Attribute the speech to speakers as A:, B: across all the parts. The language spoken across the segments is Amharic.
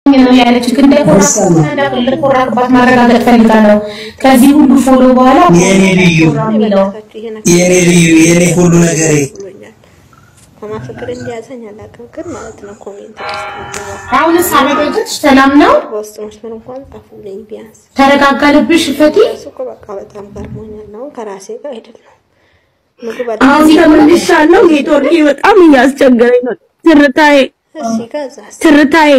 A: ነው ያለች ግን እንደኮራባት ማረጋገጥ ፈልጋለሁ። ከዚህ ሁሉ ፎሎ በኋላ
B: የኔ ልዩ
A: የሚለው
B: የኔ ልዩ የኔ ሁሉ ነገሬ
C: ብሎኛል። ከማፈቅር እንዲያዘኝ አላውቅም፣ ግን ማለት ነው ኮሜንት
A: አሁንስ አረጋገጥሽ? ሰላም ነው?
C: በውስጥ መስመር እንኳን ጻፉልኝ ቢያንስ።
A: ተረጋጋ ልብሽ ፈቲ።
C: እሱ እኮ በቃ በጣም ገርሞኛል። አሁን ከራሴ ጋር አይደለም ምግብ
D: አሁን ተመልሻለሁ። ኔትወርክ በጣም እያስቸገረኝ ነው። ትርታዬ
C: እሺ፣ ከዛ
D: ትርታዬ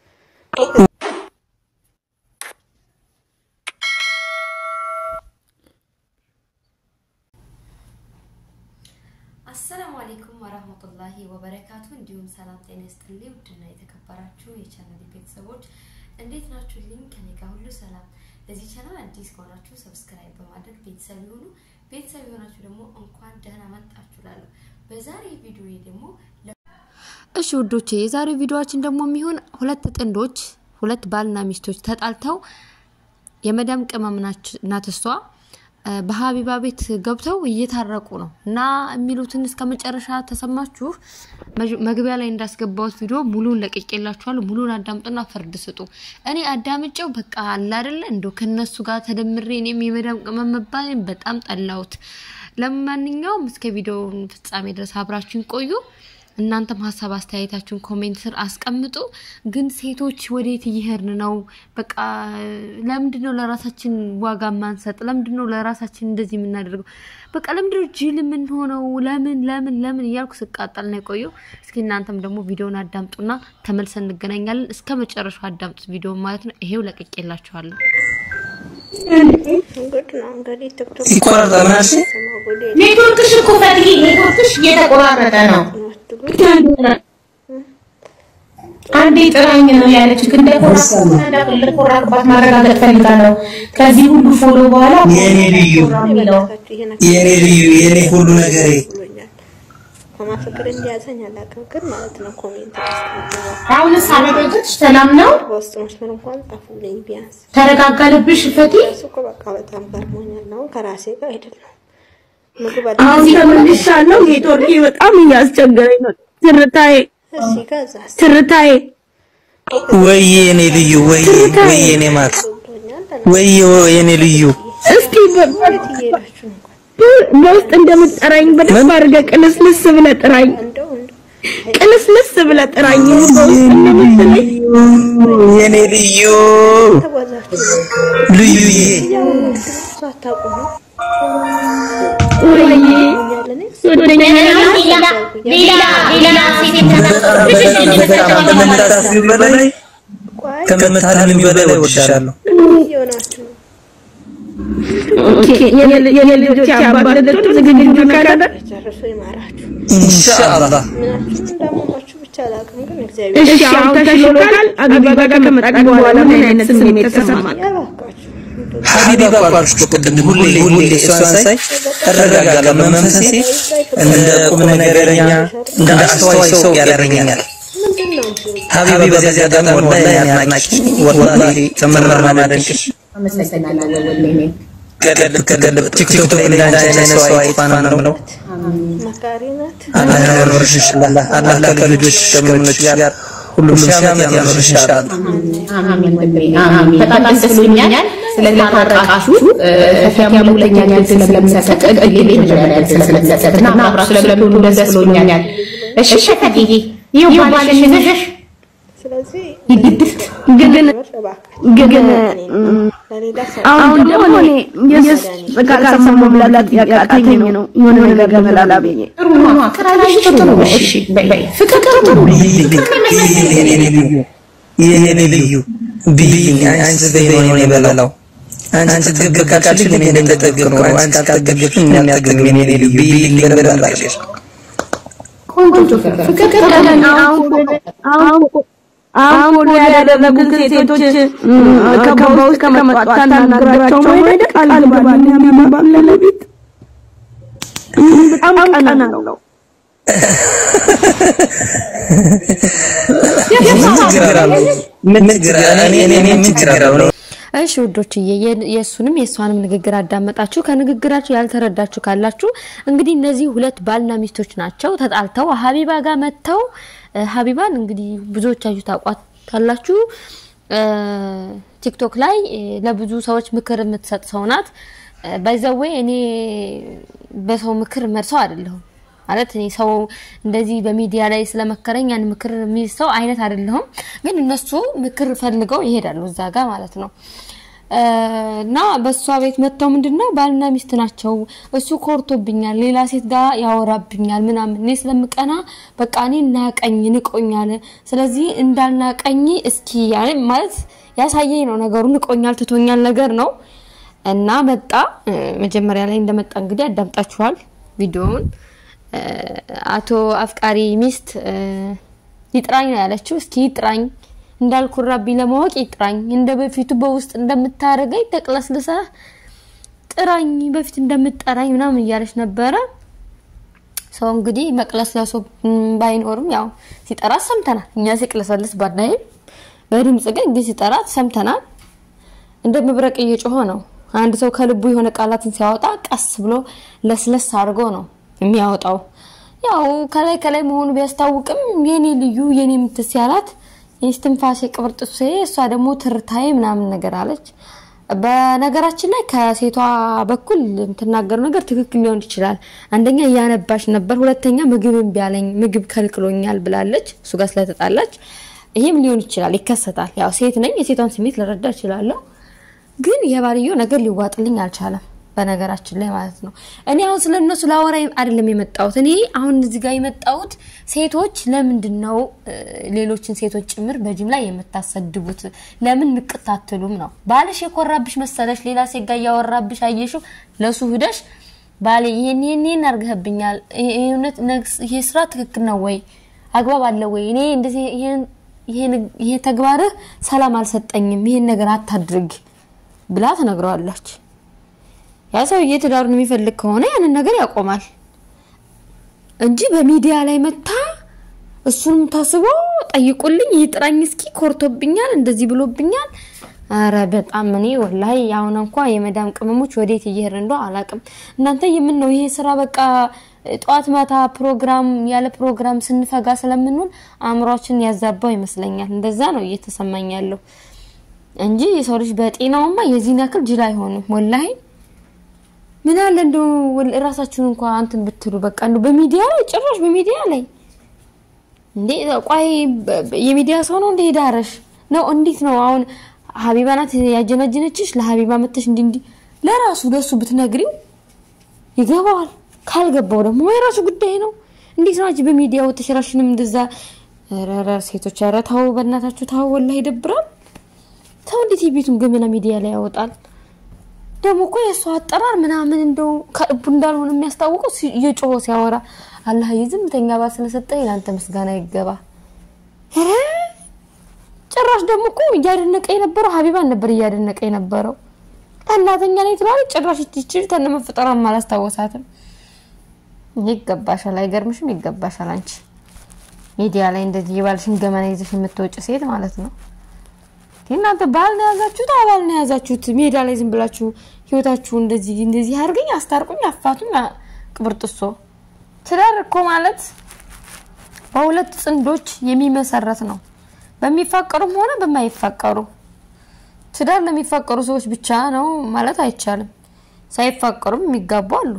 E: አሰላሙ አሌይኩም ወረህመቱላሂ ወበረካቱ። እንዲሁም ሰላም ጤና ይስጥልኝ። ውድና የተከበራችሁ የቻናል ቤተሰቦች እንዴት ናችሁልኝ? ከኔ ጋር ሁሉ ሰላም። ለዚህ ቻናል አዲስ ከሆናችሁ ሰብስክራይብ በማድረግ ቤተሰብ የሆኑ ቤተሰብ የሆናችሁ ደግሞ እንኳን ደህና መጣችሁ እላለሁ። በዛሬ ቪዲዮ ደግሞ
F: እሺ ውዶቼ የዛሬው ቪዲዮአችን ደግሞ የሚሆን ሁለት ጥንዶች ሁለት ባልና ሚስቶች ተጣልተው የመዳም ቅመም ናት እሷ በሀቢባ ቤት ገብተው እየታረቁ ነው እና የሚሉትን እስከ መጨረሻ ተሰማችሁ። መግቢያ ላይ እንዳስገባሁት ቪዲዮ ሙሉን ለቅቄላችኋለሁ። ሙሉን አዳምጡና ፍርድ ስጡ። እኔ አዳምጨው በቃ አለ አይደለ እንደ ከነሱ ጋር ተደምሬ እኔም የመዳም ቅመም መባሌን በጣም ጠላሁት። ለማንኛውም እስከ ቪዲዮውን ፍጻሜ ድረስ አብራችሁን ቆዩ። እናንተም ሀሳብ አስተያየታችሁን ኮሜንት ስር አስቀምጡ። ግን ሴቶች ወዴት እየሄድን ነው? በቃ ለምንድን ነው ለራሳችን ዋጋ ማንሰጥ? ለምንድን ነው ለራሳችን እንደዚህ የምናደርገው? በቃ ለምንድን ነው ጅል የምንሆነው? ለምን ለምን ለምን እያልኩ ስቃጠል ነው የቆየው። እስኪ እናንተም ደግሞ ቪዲዮውን አዳምጡና ተመልሰን እንገናኛለን። እስከ መጨረሻው አዳምጡት ቪዲዮ ማለት ነው። ይሄው ለቅቄላችኋለሁ።
C: እንግዲህ ነው እንግዲህ ቲክቶክ
B: ይቆረጣል ምናምን ሲል
A: ኔትወርክሽ እኮ ፈትዬ ኔትወርክሽ እየተቆራረጠ ነው። አንዴ ጥራኝ ነው ያለች ግን እንደኮራባት ማረጋገጥ ፈልጋለሁ። ከዚህ ሁሉ ፎሎ በኋላ
B: የኔ ልዩ
A: የሚለው
B: የኔ ልዩ የኔ ሁሉ ነገሬ
C: ብሎኛል። ከማፈቅር እንዲያዘኝ አላውቅም፣ ግን ማለት ነው ኮሜንት
A: አሁንስ አረጋገጥሽ? ሰላም ነው?
C: በውስጥ መስመር እንኳን ጻፉልኝ ቢያንስ።
A: ተረጋጋ ልብሽ ፈቲ።
C: እሱ እኮ በቃ በጣም ገርሞኛል። አሁን ከራሴ ጋር አይደለም ምግብ
D: አሁን ተመልሻለሁ። ኔትወርክ በጣም እያስቸገረኝ ነው። ትርታዬ
C: እሺ፣ ከዛ
D: ትርታዬ
B: ወይዬ የኔ ልዩ ወይዬ ወይዬ የኔ ማር
C: ብሎኛል።
B: ወይዬ የኔ ልዩ
D: እስኪ በ-
C: የት እየሄዳችሁ ነው?
D: በውስጥ እንደምትጠራኝ በደንብ አድርገህ ቅልስልስ ብለህ ጥራኝ።
C: እንደው እንደው
D: ቅልስልስ ብለህ ጥራኝ። በውስጥ እንደምትለኝ
B: የኔ ልዩ
C: ተጓዛችሁ
B: ልዩዬ
C: እሱ አታውቁም ነው
D: ወይዬ
C: እያለ እኔ
D: ወደኛ
A: ሌላ ሌላ ሴት
B: በጣም ከምታስቢው በላይ
C: ቆይ
B: ከምታልሚው በላይ ወድሻለሁ።
C: እየሆናችሁ ነው።
D: ኦኬ የኔ ልጆች አባት ልትሆን ዝግጁ ካላለ
C: ጨርሶ ይማራችሁ።
B: ኢንሻአላህ
C: ምናችሁም እንዳመማችሁ ብቻ አላውቅም፣ ግን እግዚአብሔር
D: እሺ አሁን ተሽሎካል። አቢባ ጋር ከመጣች በኋላ ምን አይነት ስሜት ተሰማል?
C: ያባካችሁ።
B: ሀቢባ እኮ አልኩሽ እኮ ቅድም ሁሌ ሁሌ እሷን ሳይ እረጋጋለሁ። መንፈሴ እንደ ቁም ነገረኛ እንደ አስተዋይ ሰው ያደርገኛል።
C: ምንድን ነው እንጂ
B: ሀቢቢ በዚህ አጋጣሚ ወላሂ እኔ አድናቂ ወላሂ ከመማር ማደንቅሽ ገለብ ከገለብ ቲክቶክ ላይ እንዳንቺ አይነት ሰው አይጥፋ ነው ነው
C: መካሪ ናት።
B: አላህ ያኖርሽ ኢንሻአላህ አላህ ከልጆች ከምኖች ጋር ሁሉም ሺህ ዓመት ያኖርሽ ኢንሻአላህ
G: በጣም ደስ ብሎኛል ስለታረቃችሁ። ፈቲያም ሁለተኛ ዕድል ስለምሰጥ እድል መጀመሪያ ዕድል ስለምሰጥ እና አብራችሁ ስለምትሆኑ ደስ ብሎኛል። እሺ ፈትዬ ይኸው ባልሽ ይዘሽ
C: ስለዚህ
D: ግን
C: እባካችሁ
D: ግን
C: ለሌላ ሰው
D: አሁን ደግሞ እኔ የስ ጋር ሰሞ መብላት ያቃተኝ ነው የሆነ ነገር ለመላላ ብዬ
B: የኔ ልዩ ብይኝ አንቺ በይኝ ነው የበላው አንቺ ጥግብ ካልሽኝ እኔ እንደጠግብ ነው አንቺ ካልጠገብሽኝ እኔ አልጠግብም የኔ ልዩ ብይኝ በደንብ አድርገሽ
D: አሁን ወደ ያደረጉት ሴቶች ከበባ ውስጥ ከመጧት ታናግራቸው ነው አይደል? ቃል ግባልኝ የሚባል ለለቤት በጣም ቀና ነው።
B: ምን ችግር አለው ምን ችግር እኔ እኔ ምን ችግር አለው
F: እሺ ውዶችዬ የ- የእሱንም የእሷንም ንግግር አዳመጣችሁ። ከንግግራችሁ ያልተረዳችሁ ካላችሁ እንግዲህ እነዚህ ሁለት ባልና ሚስቶች ናቸው። ተጣልተው ሀቢባ ጋር መጥተው እ፣ ሀቢባን እንግዲህ ብዙዎቻችሁ ታቋት ካላችሁ ቲክቶክ ላይ ለብዙ ሰዎች ምክር የምትሰጥ ሰው ናት። ባይዘዌ እኔ በሰው ምክር መርሰው አይደለሁም ማለት እኔ ሰው እንደዚህ በሚዲያ ላይ ስለመከረኝ ያን ምክር የሚል ሰው አይነት አይደለሁም። ግን እነሱ ምክር ፈልገው ይሄዳሉ እዛ ጋር ማለት ነው። እና በእሷ ቤት መጥተው ምንድነው ባልና ሚስት ናቸው። እሱ ኮርቶብኛል፣ ሌላ ሴት ጋር ያወራብኛል ምናምን። እኔ ስለምቀና በቃ እኔ ናቀኝ፣ ንቆኛል። ስለዚህ እንዳልናቀኝ እስኪ ማለት ያሳየኝ ነው ነገሩ። ንቆኛል፣ ትቶኛል ነገር ነው እና መጣ። መጀመሪያ ላይ እንደመጣ እንግዲህ አዳምጣችኋል ቪዲዮውን። አቶ አፍቃሪ ሚስት ይጥራኝ ነው ያለችው። እስኪ ይጥራኝ እንዳልኩራብኝ ለማወቅ ይጥራኝ፣ እንደ በፊቱ በውስጥ እንደምታደርገኝ ተቅለስልሰህ ጥራኝ፣ በፊት እንደምጠራኝ ምናምን እያለች ነበረ። ሰው እንግዲህ መቅለስለሶ ባይኖርም ያው ሲጠራት ሰምተናል። እኛ ሲቅለሰልስ ባናይም በድምጽ ግን ግን ሲጠራት ሰምተናል። እንደ መብረቅ እየጮኸ ነው። አንድ ሰው ከልቡ የሆነ ቃላትን ሲያወጣ ቀስ ብሎ ለስለስ አድርጎ ነው የሚያወጣው። ያው ከላይ ከላይ መሆኑ ቢያስታውቅም የኔ ልዩ የኔ ምትስ ያላት የስትንፋሴ ቅብርጥሴ እሷ ደግሞ ትርታዬ ምናምን ነገር አለች። በነገራችን ላይ ከሴቷ በኩል የምትናገረው ነገር ትክክል ሊሆን ይችላል። አንደኛ እያነባሽ ነበር፣ ሁለተኛ ምግብ እምቢ አለኝ ምግብ ከልክሎኛል ብላለች፣ እሱ ጋር ስለተጣላች። ይሄም ሊሆን ይችላል፣ ይከሰታል። ያው ሴት ነኝ፣ የሴቷን ስሜት ልረዳ እችላለሁ። ግን የባልየው ነገር ሊዋጥልኝ አልቻለም። በነገራችን ላይ ማለት ነው። እኔ አሁን ስለ እነሱ ላወራ አይደለም የመጣሁት። እኔ አሁን እዚህ ጋር የመጣሁት ሴቶች ለምንድን ነው ሌሎችን ሴቶች ጭምር በጅምላ የምታሰድቡት? ለምን ንቅት አትሉም ነው? ባልሽ የኮራብሽ መሰለሽ? ሌላ ሴት ጋር እያወራብሽ አየሽው፣ ለሱ ሂደሽ ባሌ ይሄን ይሄን ይሄን አርገህብኛል፣ እውነት ይሄ ስራ ትክክል ነው ወይ አግባብ አለ ወይ? እኔ እንደዚህ ይሄ ተግባርህ ሰላም አልሰጠኝም፣ ይሄን ነገር አታድርግ ብላ ትነግረዋለች። ያ ሰውዬ ትዳሩን የሚፈልግ ከሆነ ያንን ነገር ያቆማል እንጂ በሚዲያ ላይ መታ እሱንም ታስቦ ጠይቁልኝ፣ ይጥራኝ እስኪ ኮርቶብኛል፣ እንደዚህ ብሎብኛል። አረ በጣም እኔ ወላሂ አሁን እንኳ የመዳም ቅመሞች ወዴት እየሄድን እንደው አላቅም። እናንተ የምን ነው ይሄ ስራ በቃ ጠዋት ማታ ፕሮግራም ያለ ፕሮግራም ስንፈጋ ስለምንውል አእምሯችን ያዛባው ይመስለኛል። እንደዛ ነው እየተሰማኝ ያለው እንጂ የሰው ልጅ በጤናውማ የዚህን ያክል ጅል አይሆንም ወላሂ ምን አለ እንደው ራሳችሁን እንኳን አንተን ብትሉ በቃ እንደው በሚዲያ ላይ ጭራሽ በሚዲያ ላይ እንዴ ቆይ የሚዲያ ሰው ነው እንደ ሄዳረሽ ነው እንዴት ነው አሁን ሀቢባ ናት ያጀናጀነችሽ ለሀቢባ መተሽ እንዲ እንዲ ለራሱ ለሱ ብትነግሪው ይገባዋል ካልገባው ደግሞ የራሱ ጉዳይ ነው እንዴት ነው አንቺ በሚዲያው ተሽራሽንም እንደዛ ረረ ሴቶች ኧረ ተው በእናታችሁ ተው ወላሂ ይደብራል ተው እንዴት የቤቱን ገመና ሚዲያ ላይ ያወጣል ደግሞ እኮ የእሱ አጠራር ምናምን እንደው ከልቡ እንዳልሆነ የሚያስታውቀው እየጮሆ ሲያወራ አላህ የዝምተኛ ባል ስለሰጠኝ ለአንተ ምስጋና ይገባ። ኧረ ጭራሽ ደግሞ እኮ እያደነቀ የነበረው ሀቢባን ነበር እያደነቀ የነበረው። እናተኛ ላይ ትላለች። ጭራሽ ይችል ተነ መፈጠሯን አላስታወሳትም። ይገባሻል፣ አይገርምሽም? ይገባሻል። አንቺ ሚዲያ ላይ እንደዚህ የባልሽን ገመና ይዘሽ የምትወጭ ሴት ማለት ነው። እናንተ ባል ነው ያዛችሁት፣ አባል ነው ያዛችሁት። ሜዳ ላይ ዝም ብላችሁ ህይወታችሁ እንደዚህ እንደዚህ አድርገኝ፣ አስታርቁኝ፣ አፋቱኝ፣ ቅብርጥሶ። ትዳር እኮ ማለት በሁለት ጥንዶች የሚመሰረት ነው፣ በሚፋቀሩም ሆነ በማይፋቀሩ። ትዳር ለሚፋቀሩ ሰዎች ብቻ ነው ማለት አይቻልም። ሳይፋቀሩም የሚጋቡ አሉ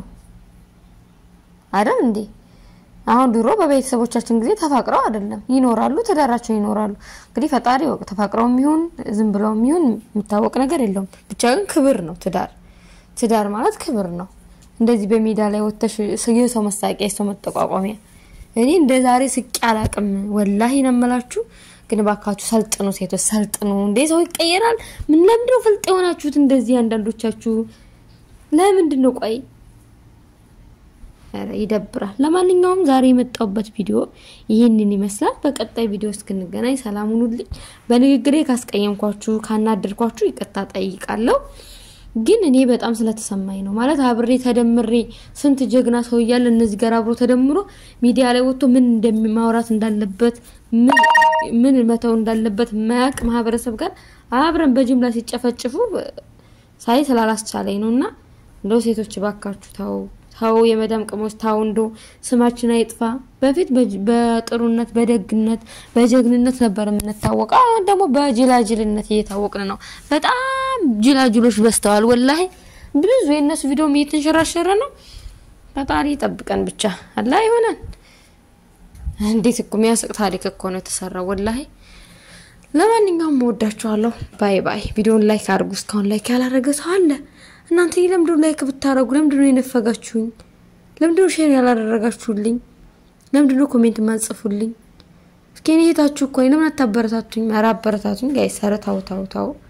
F: አይደል እንዴ? አሁን ድሮ በቤተሰቦቻችን ጊዜ ተፋቅረው አይደለም ይኖራሉ፣ ትዳራቸውን ይኖራሉ። እንግዲህ ፈጣሪ ወቅ ተፋቅረው የሚሆን ዝም ብለው የሚሆን የሚታወቅ ነገር የለውም። ብቻ ግን ክብር ነው ትዳር። ትዳር ማለት ክብር ነው። እንደዚህ በሜዳ ላይ ወጥተሽ የሰው መሳቂያ፣ የሰው መጠቋቋሚያ። እኔ እንደ ዛሬ ስቄ አላቅም። ወላሂ ነው የምላችሁ። ግን ባካችሁ ሰልጥኑ፣ ሴቶች ሰልጥኑ። እንዴ ሰው ይቀየራል። ምን ለምንድነው ፍልጥ የሆናችሁት እንደዚህ? አንዳንዶቻችሁ ለምንድን ነው ቆይ ይደብራል። ለማንኛውም ዛሬ የመጣውበት ቪዲዮ ይህንን ይመስላል። በቀጣይ ቪዲዮ እስክንገናኝ ሰላም ሁኑልኝ። በንግግሬ ካስቀየምኳችሁ ካናደድኳችሁ ይቅርታ ጠይቃለሁ። ግን እኔ በጣም ስለተሰማኝ ነው ማለት አብሬ ተደምሬ ስንት ጀግና ሰው እያለ እነዚህ ጋር አብሮ ተደምሮ ሚዲያ ላይ ወጥቶ ምን እንደማውራት እንዳለበት ምን መተው እንዳለበት ማያቅ ማህበረሰብ ጋር አብረን በጅምላ ሲጨፈጭፉ ሳይ ስላላስቻለኝ ነው እና እንደው ሴቶች ባካችሁ ተው ታው የመዳም ቅሞች ታው እንዶ ስማችን አይጥፋ። በፊት በጅ- በጥሩነት በደግነት በጀግንነት ነበር የምንታወቀው። አሁን ደግሞ በጅላጅልነት እየታወቅን ነው። በጣም ጅላጅሎች በዝተዋል። ወላሂ ብዙ የእነሱ ቪዲዮም እየተንሸራሸረ ነው። ፈጣሪ ይጠብቀን ብቻ አላህ ይሆናል። እንዴት እኮ የሚያስቅ ታሪክ እኮ ነው የተሰራው ወላሂ። ለማንኛውም እወዳችኋለሁ። ባይ ባይ። ቪዲዮን ላይክ አድርጉ። እስካሁን ላይክ ያላረገ ሰው አለ? እናንተ ለምንድነው ላይክ ብታረጉ? ለምንድነው የነፈጋችሁኝ? ለምንድነው ሼር ያላደረጋችሁልኝ? ለምንድነው ኮሜንት ማጽፉልኝ? እስኪ እኔ እህታችሁ እኮ ነኝ። ለምን አታበረታቱኝ? ኧረ አበረታቱኝ ጋይስ። ኧረ ታው ታው ታው